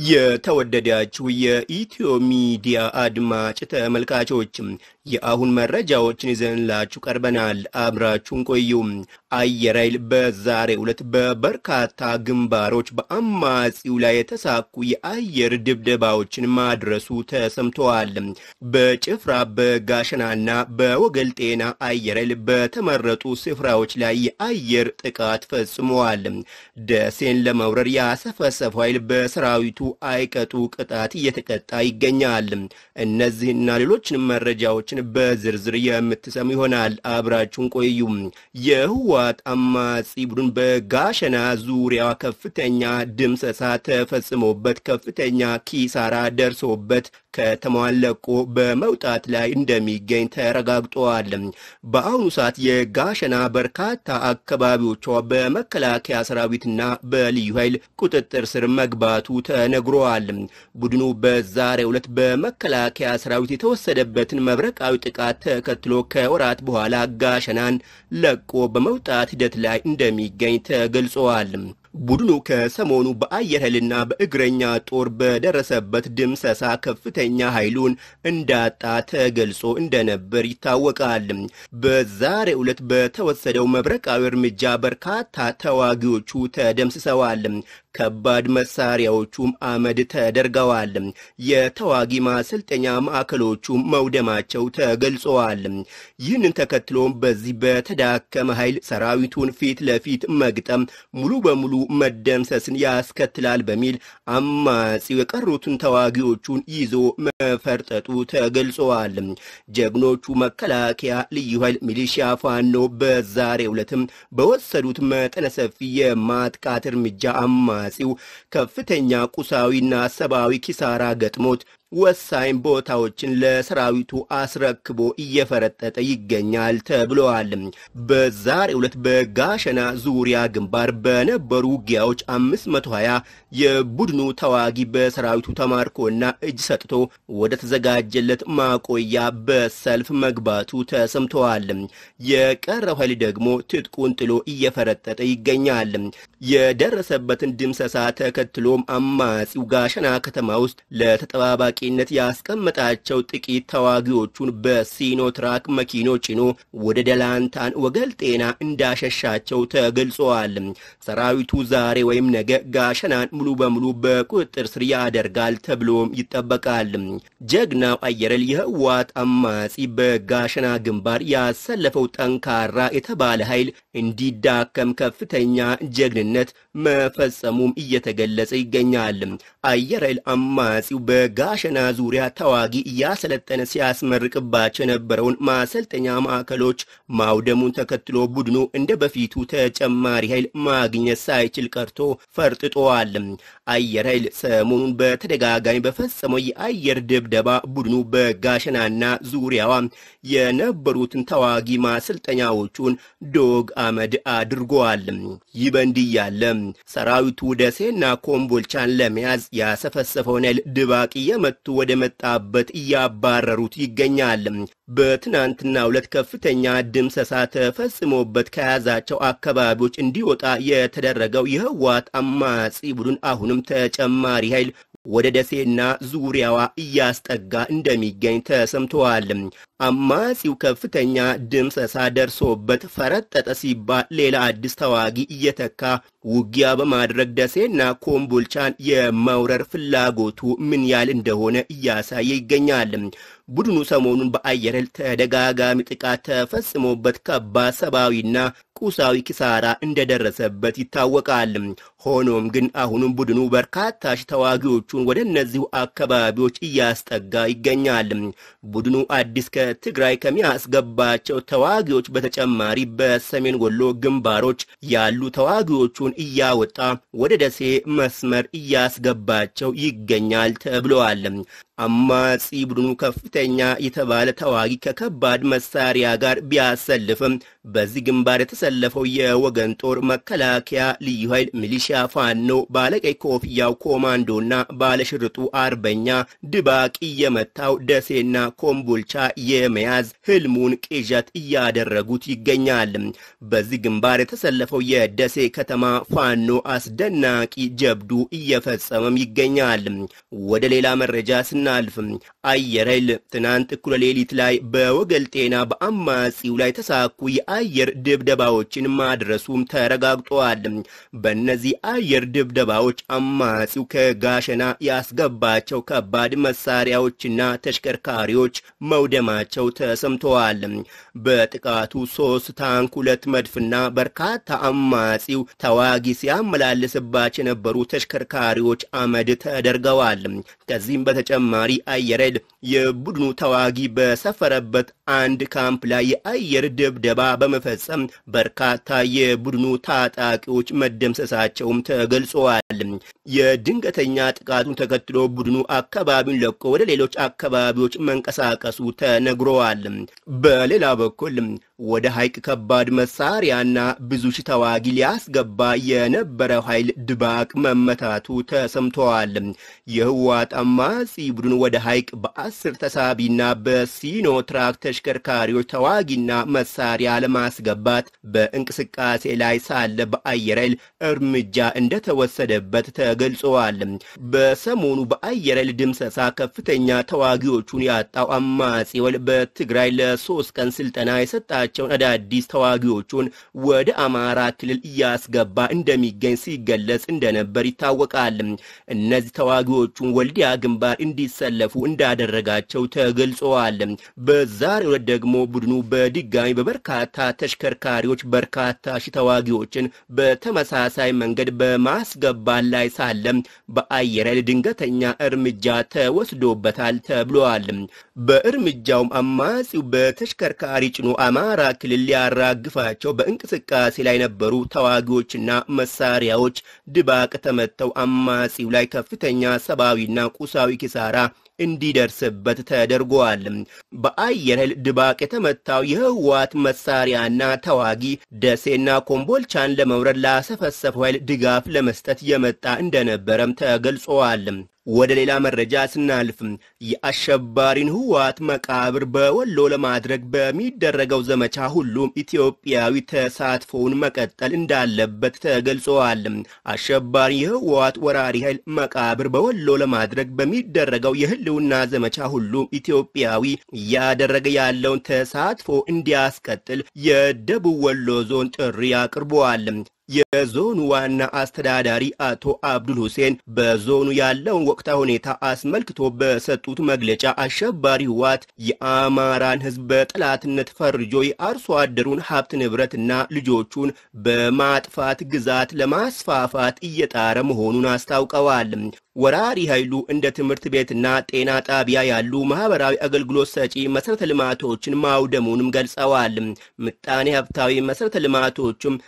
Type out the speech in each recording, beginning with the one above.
የተወደዳችሁ የኢትዮ ሚዲያ አድማጭ ተመልካቾችም የአሁን መረጃዎችን ይዘንላችሁ ቀርበናል። አብራችሁን ቆዩ። አየር ኃይል በዛሬው ዕለት በበርካታ ግንባሮች በአማጺው ላይ የተሳኩ የአየር ድብደባዎችን ማድረሱ ተሰምተዋል። በጭፍራ በጋሸናና በወገል ጤና አየር ኃይል በተመረጡ ስፍራዎች ላይ የአየር ጥቃት ፈጽመዋል። ደሴን ለመውረር ያሰፈሰፈው ኃይል በሰራዊቱ አይቀጡ ቅጣት እየተቀጣ ይገኛል። እነዚህና ሌሎችንም መረጃዎችን በዝርዝር የምትሰሙ ይሆናል። አብራችሁን ቆዩ። የህወሓት አማጺ ቡድን በጋሸና ዙሪያ ከፍተኛ ድምሰሳ ተፈጽሞበት ከፍተኛ ኪሳራ ደርሶበት ከተማዋን ለቆ በመውጣት ላይ እንደሚገኝ ተረጋግጧል። በአሁኑ ሰዓት የጋሸና በርካታ አካባቢዎቿ በመከላከያ ሰራዊትና በልዩ ኃይል ቁጥጥር ስር መግባቱ ተነግሯል። ቡድኑ በዛሬው ዕለት በመከላከያ ሰራዊት የተወሰደበትን መብረቃዊ ጥቃት ተከትሎ ከወራት በኋላ ጋሸናን ለቆ በመውጣት ሂደት ላይ እንደሚገኝ ተገልጿል። ቡድኑ ከሰሞኑ በአየር ኃይልና በእግረኛ ጦር በደረሰበት ድምሰሳ ከፍተኛ ኃይሉን እንዳጣ ተገልጾ እንደነበር ይታወቃል። በዛሬው ዕለት በተወሰደው መብረቃዊ እርምጃ በርካታ ተዋጊዎቹ ተደምስሰዋል። ከባድ መሳሪያዎቹም አመድ ተደርገዋል። የተዋጊ ማሰልጠኛ ማዕከሎቹም መውደማቸው ተገልጸዋል። ይህንን ተከትሎም በዚህ በተዳከመ ኃይል ሰራዊቱን ፊት ለፊት መግጠም ሙሉ በሙሉ መደምሰስን ያስከትላል በሚል አማጺው የቀሩትን ተዋጊዎቹን ይዞ መፈርጠጡ ተገልጸዋል። ጀግኖቹ መከላከያ፣ ልዩ ኃይል፣ ሚሊሺያ፣ ፋኖ በዛሬው ዕለትም በወሰዱት መጠነ ሰፊ የማጥቃት እርምጃ አማጺው ከፍተኛ ቁሳዊና ሰብአዊ ኪሳራ ገጥሞት ወሳኝ ቦታዎችን ለሰራዊቱ አስረክቦ እየፈረጠጠ ይገኛል ተብለዋል። በዛሬው ዕለት በጋሸና ዙሪያ ግንባር በነበሩ ውጊያዎች 520 የቡድኑ ተዋጊ በሰራዊቱ ተማርኮና እጅ ሰጥቶ ወደ ተዘጋጀለት ማቆያ በሰልፍ መግባቱ ተሰምተዋል። የቀረው ኃይል ደግሞ ትጥቁን ጥሎ እየፈረጠጠ ይገኛል። የደረሰበትን ድምሰሳ ተከትሎም አማጺው ጋሸና ከተማ ውስጥ ለተጠባባቂ ነት ያስቀመጣቸው ጥቂት ተዋጊዎቹን በሲኖትራክ መኪኖች ጭኖ ወደ ደላንታን ወገል ጤና እንዳሸሻቸው ተገልጸዋል። ሰራዊቱ ዛሬ ወይም ነገ ጋሸናን ሙሉ በሙሉ በቁጥጥር ስር ያደርጋል ተብሎም ይጠበቃል። ጀግናው አየር ኃይል የህወሓት አማጺ በጋሸና ግንባር ያሰለፈው ጠንካራ የተባለ ኃይል እንዲዳከም ከፍተኛ ጀግንነት መፈጸሙም እየተገለጸ ይገኛል። አየር ኃይል አማጺው በጋሸና ዙሪያ ተዋጊ እያሰለጠነ ሲያስመርቅባቸው የነበረውን ማሰልጠኛ ማዕከሎች ማውደሙን ተከትሎ ቡድኑ እንደ በፊቱ ተጨማሪ ኃይል ማግኘት ሳይችል ቀርቶ ፈርጥጦዋል። አየር ኃይል ሰሞኑን በተደጋጋሚ በፈጸመው የአየር ድብደባ ቡድኑ በጋሸናና ዙሪያዋ የነበሩትን ተዋጊ ማሰልጠኛዎቹን ዶግ አመድ አድርገዋል። ይህ በእንዲህ ያለ ሰራዊቱ ደሴና ኮምቦልቻን ለመያዝ ያሰፈሰፈውን ኃይል ድባቅ እየመቱ ወደ መጣበት እያባረሩት ይገኛል። በትናንትናው ዕለት ከፍተኛ ድምሰሳ ተፈጽሞበት ከያዛቸው አካባቢዎች እንዲወጣ የተደረገው የህወሓት አማጺ ቡድን አሁንም ተጨማሪ ኃይል ወደ ደሴና ዙሪያዋ እያስጠጋ እንደሚገኝ ተሰምተዋል። አማጺው ከፍተኛ ድምሰሳ ደርሶበት ፈረጠጠ ሲባል ሌላ አዲስ ተዋጊ እየተካ ውጊያ በማድረግ ደሴና ኮምቦልቻን የመውረር ፍላጎቱ ምን ያህል እንደሆነ እያሳየ ይገኛል። ቡድኑ ሰሞኑን በአየር ኃይል ተደጋጋሚ ጥቃት ተፈጽሞበት ከባድ ሰብአዊና ቁሳዊ ኪሳራ እንደደረሰበት ይታወቃል። ሆኖም ግን አሁንም ቡድኑ በርካታ ሺህ ተዋጊዎቹን ወደ እነዚሁ አካባቢዎች እያስጠጋ ይገኛል። ቡድኑ አዲስ ከትግራይ ከሚያስገባቸው ተዋጊዎች በተጨማሪ በሰሜን ወሎ ግንባሮች ያሉ ተዋጊዎቹን እያወጣ ወደ ደሴ መስመር እያስገባቸው ይገኛል ተብለዋል። አማጺ ቡድኑ ከፍተኛ የተባለ ተዋጊ ከከባድ መሳሪያ ጋር ቢያሰልፍም በዚህ ግንባር የተሰለፈው የወገን ጦር መከላከያ፣ ልዩ ኃይል፣ ሚሊሺያ፣ ፋኖ፣ ባለቀይ ኮፍያው ኮማንዶና ባለሽርጡ አርበኛ ድባቅ እየመታው ደሴና ኮምቦልቻ የመያዝ ህልሙን ቅዠት እያደረጉት ይገኛል። በዚህ ግንባር የተሰለፈው የደሴ ከተማ ፋኖ አስደናቂ ጀብዱ እየፈጸመም ይገኛል። ወደ ሌላ መረጃ ስናልፍ አየር ኃይል ትናንት እኩለ ሌሊት ላይ በወገል ጤና በአማጺው ላይ ተሳኩ የአየር ድብደባዎችን ማድረሱም ተረጋግጧል። በእነዚህ አየር ድብደባዎች አማጺው ከጋሸና ያስገባቸው ከባድ መሳሪያዎችና ተሽከርካሪዎች መውደማቸው ተሰምተዋል። በጥቃቱ ሶስት ታንክ፣ ሁለት መድፍና በርካታ አማጺው ተዋጊ ሲያመላልስባቸው የነበሩ ተሽከርካሪዎች አመድ ተደርገዋል። ከዚህም በተጨማሪ አየር ኃይል የቡድኑ ተዋጊ በሰፈረበት አንድ ካምፕ ላይ የአየር ድብደባ በመፈጸም በርካታ የቡድኑ ታጣቂዎች መደምሰሳቸውም ተገልጸዋል። የድንገተኛ ጥቃቱን ተከትሎ ቡድኑ አካባቢውን ለቆ ወደ ሌሎች አካባቢዎች መንቀሳቀሱ ተነግረዋል። በሌላ በኩል ወደ ሐይቅ ከባድ መሳሪያና ብዙ ሺህ ተዋጊ ሊያስገባ የነበረው ኃይል ድባቅ መመታቱ ተሰምተዋል። የህወሓት አማጺ ቡድን ወደ ሐይቅ በአስር ተሳቢና በሲኖ ትራክ ተሽከርካሪዎች ተዋጊና መሳሪያ ለማስገባት በእንቅስቃሴ ላይ ሳለ በአየር ኃይል እርምጃ እንደተወሰደበት ተገልጸዋል። በሰሞኑ በአየር ኃይል ድምሰሳ ከፍተኛ ተዋጊዎቹን ያጣው አማጺ ወል በትግራይ ለሶስት ቀን ስልጠና የሰጣቸውን አዳዲስ ተዋጊዎቹን ወደ አማራ ክልል እያስገባ እንደሚገኝ ሲገለጽ እንደነበር ይታወቃል። እነዚህ ተዋጊዎቹን ወልዲያ ግንባር እንዲሰለፉ እንዳደረጋቸው ተገልጸዋል። በዛሬው ዕለት ደግሞ ቡድኑ በድጋሚ በበርካታ ተሽከርካሪዎች በርካታ ሺህ ተዋጊዎችን በተመሳሳይ መንገድ በማስገባት ላይ ሳለም በአየር ኃይል ድንገተኛ እርምጃ ተወስዶበታል ተብሏል። በእርምጃውም አማጺው በተሽከርካሪ ጭኖ አማራ ክልል ሊያራግፋቸው በእንቅስቃሴ ላይ ነበሩ ተዋጊዎችና መሳሪያዎች ድባቅ ተመተው አማጺው ላይ ከፍተኛ ሰብአዊና ቁሳዊ ኪሳራ እንዲደርስበት ተደርጓል። በአየር ኃይል ድባቅ የተመታው የህወሓት መሳሪያና ተዋጊ ደሴና ኮምቦልቻን ለመውረድ ላሰፈሰፈው ኃይል ድጋፍ ለመስጠት የመጣ እንደነበረም ተገልጸዋል። ወደ ሌላ መረጃ ስናልፍ የአሸባሪን ህወሓት መቃብር በወሎ ለማድረግ በሚደረገው ዘመቻ ሁሉም ኢትዮጵያዊ ተሳትፎውን መቀጠል እንዳለበት ተገልጸዋል። አሸባሪ የህወሓት ወራሪ ኃይል መቃብር በወሎ ለማድረግ በሚደረገው የህልውና ዘመቻ ሁሉም ኢትዮጵያዊ እያደረገ ያለውን ተሳትፎ እንዲያስቀጥል የደቡብ ወሎ ዞን ጥሪ አቅርበዋል። የዞኑ ዋና አስተዳዳሪ አቶ አብዱል ሁሴን በዞኑ ያለውን ወቅታዊ ሁኔታ አስመልክቶ በሰጡት መግለጫ አሸባሪ ህወሓት የአማራን ህዝብ በጠላትነት ፈርጆ የአርሶ አደሩን ሀብት ንብረትና ልጆቹን በማጥፋት ግዛት ለማስፋፋት እየጣረ መሆኑን አስታውቀዋል። ወራሪ ኃይሉ እንደ ትምህርት ቤትና ጤና ጣቢያ ያሉ ማህበራዊ አገልግሎት ሰጪ መሰረተ ልማቶችን ማውደሙንም ገልጸዋል። ምጣኔ ሀብታዊ መሰረተ ልማቶችም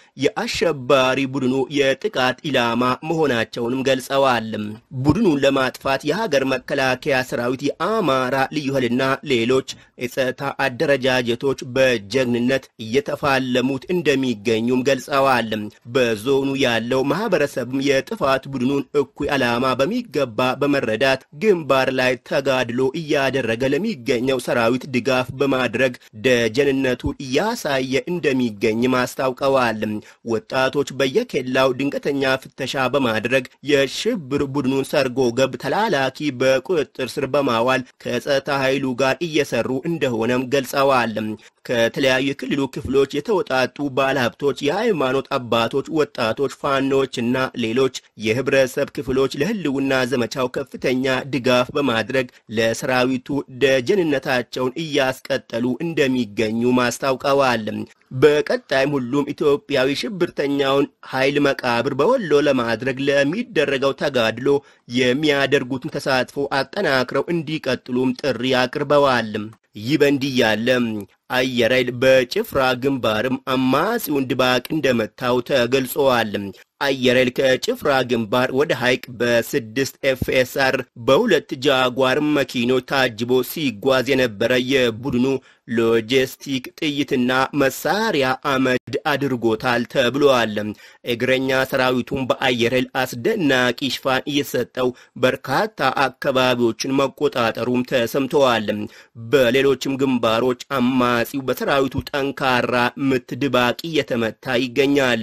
የአሸባሪ ቡድኑ የጥቃት ኢላማ መሆናቸውንም ገልጸዋል። ቡድኑን ለማጥፋት የሀገር መከላከያ ሰራዊት፣ የአማራ ልዩ ኃይልና ሌሎች የጸጥታ አደረጃጀቶች በጀግንነት እየተፋለሙት እንደሚገኙም ገልጸዋል። በዞኑ ያለው ማህበረሰብም የጥፋት ቡድኑን እኩይ ዓላማ በሚ ገባ በመረዳት ግንባር ላይ ተጋድሎ እያደረገ ለሚገኘው ሰራዊት ድጋፍ በማድረግ ደጀንነቱን እያሳየ እንደሚገኝም አስታውቀዋል። ወጣቶች በየኬላው ድንገተኛ ፍተሻ በማድረግ የሽብር ቡድኑን ሰርጎ ገብ ተላላኪ በቁጥጥር ስር በማዋል ከጸጥታ ኃይሉ ጋር እየሰሩ እንደሆነም ገልጸዋል። ከተለያዩ የክልሉ ክፍሎች የተወጣጡ ባለሀብቶች፣ የሃይማኖት አባቶች፣ ወጣቶች፣ ፋኖችና ሌሎች የህብረተሰብ ክፍሎች ለህልውና ዘመቻው ከፍተኛ ድጋፍ በማድረግ ለሰራዊቱ ደጀንነታቸውን እያስቀጠሉ እንደሚገኙ ማስታውቀዋል። በቀጣይም ሁሉም ኢትዮጵያዊ ሽብርተኛውን ኃይል መቃብር በወሎ ለማድረግ ለሚደረገው ተጋድሎ የሚያደርጉትን ተሳትፎ አጠናክረው እንዲቀጥሉም ጥሪ አቅርበዋል። ይህ በእንዲህ ያለ አየር ኃይል በጭፍራ ግንባርም አማጺውን ድባቅ እንደመታው ተገልጸዋል። አየር ኃይል ከጭፍራ ግንባር ወደ ሐይቅ በስድስት ኤፍኤስአር በሁለት ጃጓር መኪኖች ታጅቦ ሲጓዝ የነበረ የቡድኑ ሎጂስቲክ ጥይትና መሳሪያ አመድ አድርጎታል ተብሏል። እግረኛ ሰራዊቱን በአየር ኃይል አስደናቂ ሽፋን እየሰጠው በርካታ አካባቢዎችን መቆጣጠሩም ተሰምተዋል። በሌሎችም ግንባሮች አማጺው በሰራዊቱ ጠንካራ ምት ድባቅ እየተመታ ይገኛል።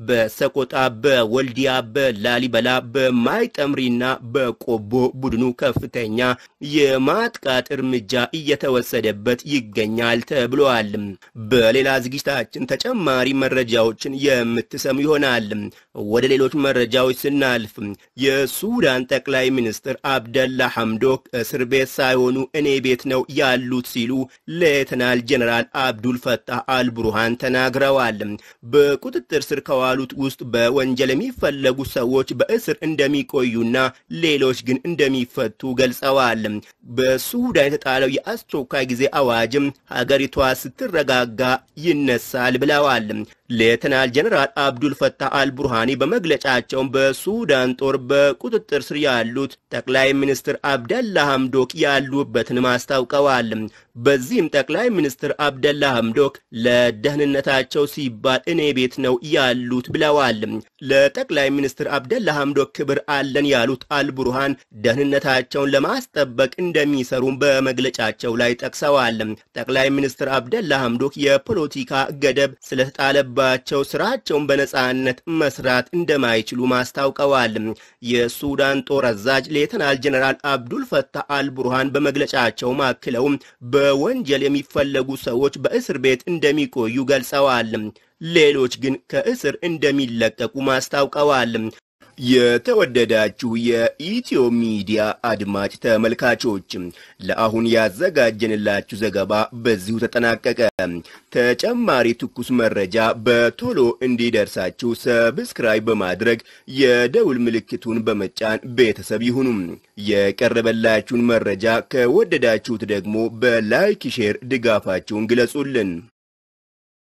በሰቆጣ በወልዲያ በላሊበላ በማይጠምሪና በቆቦ ቡድኑ ከፍተኛ የማጥቃት እርምጃ እየተወሰደበት ይገኛል ተብሏል። በሌላ ዝግጅታችን ተጨማሪ መረጃዎችን የምትሰሙ ይሆናል። ወደ ሌሎች መረጃዎች ስናልፍ የሱዳን ጠቅላይ ሚኒስትር አብደላ ሐምዶክ እስር ቤት ሳይሆኑ እኔ ቤት ነው ያሉት ሲሉ ሌተናል ጀነራል አብዱል ፈታህ አልቡርሃን ተናግረዋል። በቁጥጥር ስር ከዋሉት ውስጥ በወንጀል የሚፈለጉ ሰዎች በእስር እንደሚቆዩና ሌሎች ግን እንደሚፈቱ ገልጸዋል። በሱዳን የተጣለው የአስቸኳይ ጊዜ አዋጅም ሀገሪቷ ስትረጋጋ ይነሳል ብለዋል። ሌተናል ጀነራል አብዱል ፈታህ አልቡርሃኒ በመግለጫቸው በሱዳን ጦር በቁጥጥር ስር ያሉት ጠቅላይ ሚኒስትር አብደላ ሐምዶክ ያሉበትንም አስታውቀዋል። በዚህም ጠቅላይ ሚኒስትር አብደላ ሐምዶክ ለደህንነታቸው ሲባል እኔ ቤት ነው ያሉት ብለዋል። ለጠቅላይ ሚኒስትር አብደላ ሐምዶክ ክብር አለን ያሉት አልቡርሃን ደህንነታቸውን ለማስጠበቅ እንደሚሰሩም በመግለጫቸው ላይ ጠቅሰዋል። ጠቅላይ ሚኒስትር አብደላ ሐምዶክ የፖለቲካ ገደብ ስለተጣለባቸው ስራቸውን በነጻነት መስራት እንደማይችሉ ማስታውቀዋል። የሱዳን ጦር አዛዥ ሌተናል ጀነራል አብዱል ፈታህ አልቡርሃን በመግለጫቸው አክለውም በወንጀል የሚፈለጉ ሰዎች በእስር ቤት እንደሚቆዩ ገልጸዋል። ሌሎች ግን ከእስር እንደሚለቀቁ ማስታውቀዋል። የተወደዳችሁ የኢትዮ ሚዲያ አድማጭ ተመልካቾች ለአሁን ያዘጋጀንላችሁ ዘገባ በዚሁ ተጠናቀቀ። ተጨማሪ ትኩስ መረጃ በቶሎ እንዲደርሳችሁ ሰብስክራይብ በማድረግ የደውል ምልክቱን በመጫን ቤተሰብ ይሁኑ። የቀረበላችሁን መረጃ ከወደዳችሁት ደግሞ በላይክ ሼር ድጋፋችሁን ግለጹልን።